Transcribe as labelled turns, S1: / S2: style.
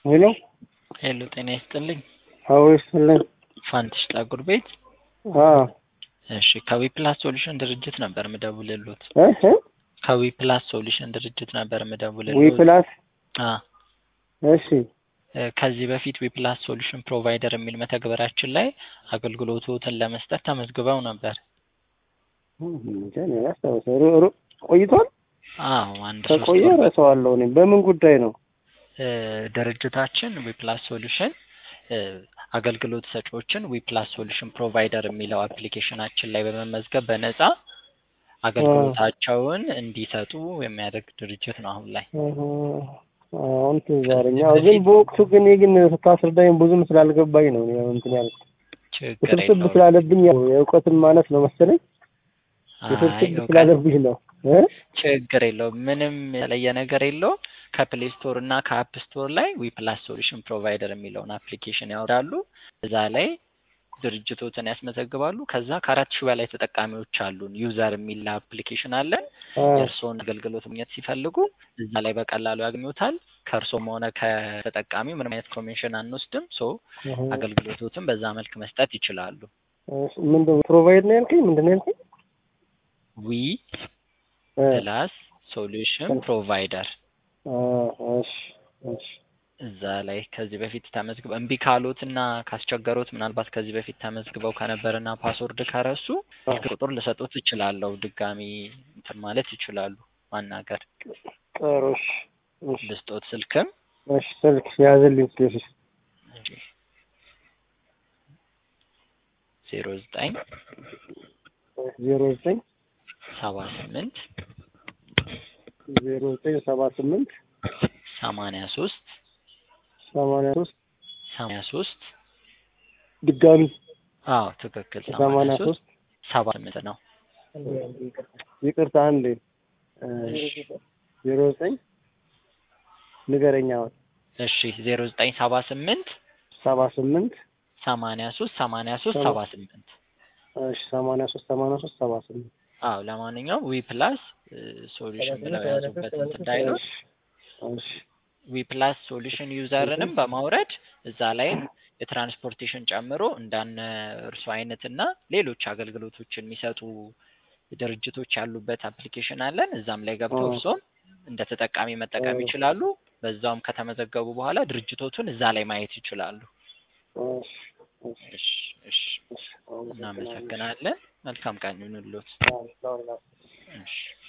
S1: ሄሎ
S2: ሄሎ ጤና ይስጥልኝ።
S1: አዎ ይስጥልኝ።
S2: ፋንትሽ ጠጉር ቤት።
S1: አዎ
S2: እሺ ከዊ ፕላስ ሶሉሽን ድርጅት ነበር ምደውልልዎት።
S1: እህ
S2: ከዊ ፕላስ ሶሉሽን ድርጅት ነበር
S1: ዊ
S2: ምደውልልዎት።
S1: ፕላስ
S2: አ
S1: እሺ
S2: እ ከዚህ በፊት ዊ ፕላስ ሶሉሽን ፕሮቫይደር የሚል መተግበራችን ላይ አገልግሎቶትን ለመስጠት ተመዝግበው ነበር።
S1: እንጃ እኔ አላስታውሰው። ሩ- ሩ- ቆይቷል።
S2: አዎ አንድ ሶስት
S1: ከቆየ
S2: ወር
S1: እረሳዋለሁ። እኔ በምን ጉዳይ ነው?
S2: እ ድርጅታችን ዊ ፕላስ ሶሉሽን እ አገልግሎት ሰጪዎችን ዊ ፕላስ ሶሉሽን ፕሮቫይደር የሚለው አፕሊኬሽናችን ላይ በመመዝገብ በነፃ አገልግሎታቸውን እንዲሰጡ የሚያደርግ ድርጅት ነው አሁን ላይ።
S1: እህ አሁን ትዝ አለኝ። አዎ ግን በወቅቱ ግን እኔ ግን ስታስረዳኝ ብዙም ስላልገባኝ ነው እኔ እንትን ያልኩት።
S2: ችግር
S1: ውስብስብ
S2: የለውም።
S1: ስላለብኝ ያው የእውቀትን ማነስ ነው መሰለኝ።
S2: አይ
S1: ውስብስብ
S2: እውቀት
S1: ስላለብኝ ነው እ
S2: ችግር የለውም። ምንም የተለየ ነገር የለውም። ከፕሌይ ስቶር እና ከአፕ ስቶር ላይ ዊ ፕላስ ሶሉሽን ፕሮቫይደር የሚለውን አፕሊኬሽን ያወርዳሉ። እዛ ላይ ድርጅቶትን ያስመዘግባሉ። ከዛ ከአራት ሺህ በላይ ተጠቃሚዎች አሉን። ዩዘር የሚል አፕሊኬሽን አለን።
S1: አ
S2: የእርስዎን አገልግሎት ማግኘት ሲፈልጉ እዛ ላይ በቀላሉ ያገኙታል። ከእርስዎም ሆነ ከተጠቃሚው ምንም አይነት ኮሚሽን አንወስድም። ሶ
S1: እህ
S2: አገልግሎቶትን በዛ መልክ መስጠት ይችላሉ።
S1: እሺ ምንድን ነው ፕሮቫይድ ነው ያልከኝ? ምንድን ነው ያልከኝ?
S2: ዊ
S1: እ
S2: ፕላስ ሶሉሽን ፕሮቫይደር
S1: አ እሺ እሺ
S2: እዛ ላይ ከዚህ በፊት ተመዝግበው እምቢ ካሎት እና ካስቸገሮት ምናልባት ከዚህ በፊት ተመዝግበው ከነበረና ፓስወርድ ከረሱ ስልክ ቁጥር ልሰጡት እችላለሁ። ድጋሚ እንትን ማለት ይችላሉ። ማናገር
S1: ጥሩ እሺ እሺ
S2: ልስጦት ስልክም
S1: እሺ ስልክ ያዝልኝ እስኪ
S2: ዜሮ ዘጠኝ
S1: ዜሮ ዘጠኝ
S2: ሰባ ስምንት
S1: ዜሮ ዘጠኝ ሰባ ስምንት
S2: ሰማንያ ሶስት
S1: ሰማንያ ሶስት
S2: ሰማንያ ሶስት
S1: ድጋሚ
S2: አዎ ትክክል
S1: ሰማንያ
S2: ሰማንያ ሶስት
S1: ሶስት
S2: ሰባ ስምንት ነው።
S1: ይቅርታ አንዴ እሺ ዜሮ ዘጠኝ ንገረኛ አሁን
S2: እሺ ዜሮ ዘጠኝ ሰባ ስምንት
S1: ሰባ ስምንት
S2: ሰማንያ ሶስት ሰማንያ ሶስት ሰባ ስምንት
S1: እሺ ሰማንያ ሶስት ሰማንያ ሶስት ሰባ ስምንት
S2: አዎ ለማንኛውም ዊ ፕላስ ሶሉሽን ብለው የያዙበት እንትን እንዳይለው
S1: እሺ እሺ
S2: ዊ ፕላስ ሶሉሽን ዩዘርንም በማውረድ እዛ ላይ የትራንስፖርቴሽን ጨምሮ እንዳነ እርሱ አይነት እና ሌሎች አገልግሎቶችን የሚሰጡ ድርጅቶች ያሉበት አፕሊኬሽን አለን። እዛም ላይ ገብተው
S1: አዎ።
S2: እርስዎም እንደ ተጠቃሚ መጠቀም
S1: አዎ።
S2: ይችላሉ። በዛውም ከተመዘገቡ በኋላ ድርጅቶቹን እዛ ላይ ማየት ይችላሉ።
S1: እሺ እሺ
S2: እሺ እሺ
S1: እሺ አመሰግናለሁ።
S2: እናመሰግናለን። መልካም ቀን ይሁንልዎት።
S1: አዎ፣ አዎ፣ አዎ።
S2: እሺ